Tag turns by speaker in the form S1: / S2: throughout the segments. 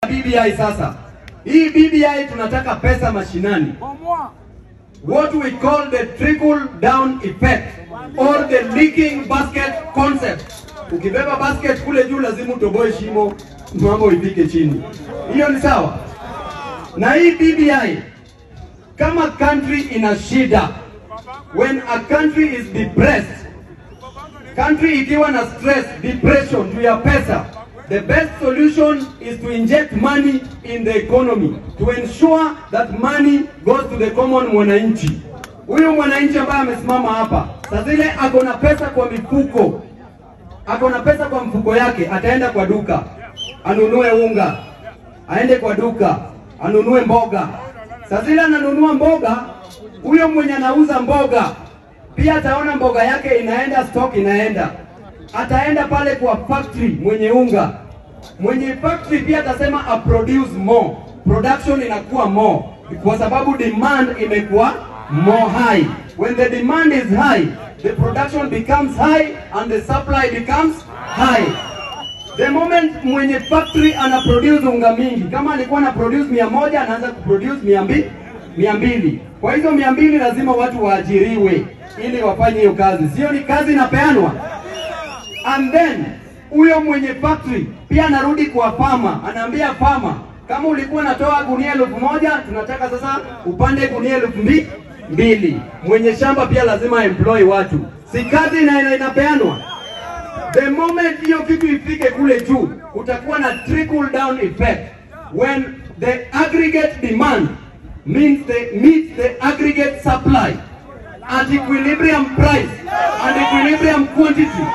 S1: BBI sasa. Hii BBI tunataka pesa mashinani. What we call the trickle down effect or the leaking basket concept. Ukibeba basket kule juu lazima utoboe shimo mambo ifike chini. Hiyo ni sawa? Na hii BBI kama country ina shida, when a country is depressed, country ikiwa na stress, depression juu ya pesa, the best solution is to inject money in the economy to ensure that money goes to the common mwananchi. Huyu mwananchi ambaye amesimama hapa saa zile ako na pesa kwa mifuko, ako na pesa kwa mfuko yake, ataenda kwa duka anunue unga, aende kwa duka anunue mboga. Saa zile ananunua mboga, huyo mwenye anauza mboga pia ataona mboga yake inaenda stock, inaenda ataenda pale kwa factory mwenye unga, mwenye factory pia atasema a produce more, production inakuwa more kwa sababu demand imekuwa more high. When the demand is high, the production becomes high and the supply becomes high. The moment mwenye factory ana produce unga mingi, kama alikuwa ana produce mia moja anaanza kuproduce mia mbili mia mbili. Kwa hizo mia mbili lazima watu waajiriwe ili wafanye hiyo kazi, sio ni kazi inapeanwa. And then huyo mwenye factory pia anarudi kwa fama, anaambia fama, kama ulikuwa natoa gunia elfu moja tunataka sasa upande gunia elfu mbi- mbili. Mwenye shamba pia lazima employ watu, si kazi ina, ina, inapeanwa. The moment hiyo kitu ifike kule juu, utakuwa na trickle down effect when the aggregate demand means the meets the aggregate supply at equilibrium price and equilibrium quantity.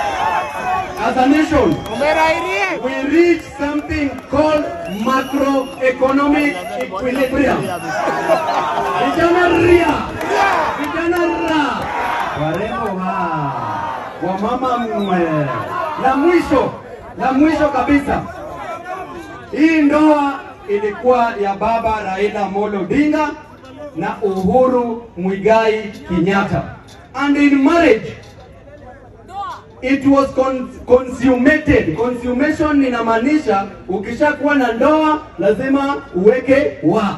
S1: As a nation, we reach something called macroeconomic equilibrium. Vijana ria, vijana ra, warembo ha, wamama mwe. La mwisho, la mwisho kabisa, hii ndoa ilikuwa ya baba Raila Amolo Odinga na Uhuru Muigai Kenyatta. And in marriage, it was con consummated. Consummation inamaanisha ukishakuwa na ndoa lazima uweke wa.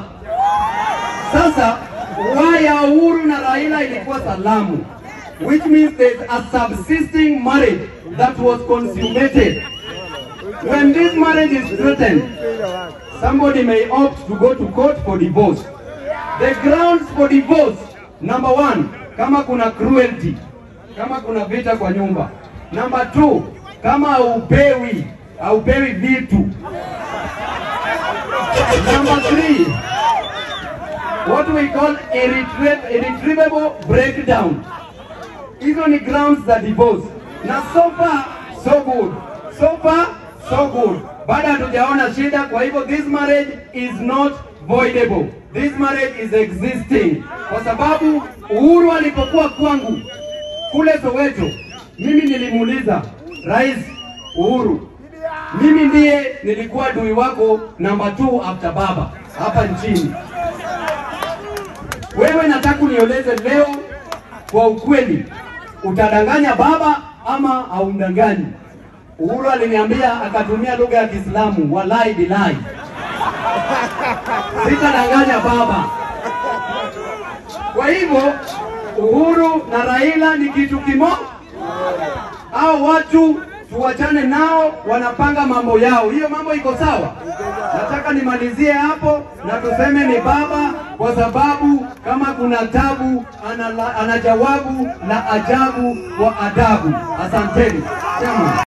S1: Sasa wa ya Uhuru na Raila ilikuwa salamu, which means there's a subsisting marriage that was consummated. When this marriage is threatened, somebody may opt to go to court for divorce. The grounds for divorce, number one, kama kuna cruelty, kama kuna vita kwa nyumba. Number two, kama haupewi haupewi vitu. Number three, what we call irretrievable, irretrievable breakdown. Hizo ni grounds za divorce, na so far so good, so far so good. Bado hatujaona shida, kwa hivyo this marriage is not voidable. This marriage is existing, kwa sababu Uhuru alipokuwa kwangu kule Soweto, mimi nilimuuliza Rais Uhuru, mimi ndiye nilikuwa dui wako namba 2 after baba hapa nchini. Wewe nataka unieleze leo kwa ukweli, utadanganya baba ama haumdanganyi? Uhuru aliniambia akatumia lugha ya Kiislamu, walai bilai, sitadanganya baba. Kwa hivyo Uhuru na Raila ni kitu kimoja. Hao watu tuwachane nao, wanapanga mambo yao. Hiyo mambo iko sawa. Nataka nimalizie hapo na tuseme ni baba, kwa sababu kama kuna tabu ana, ana jawabu la ajabu kwa adabu. Asanteni. Chama.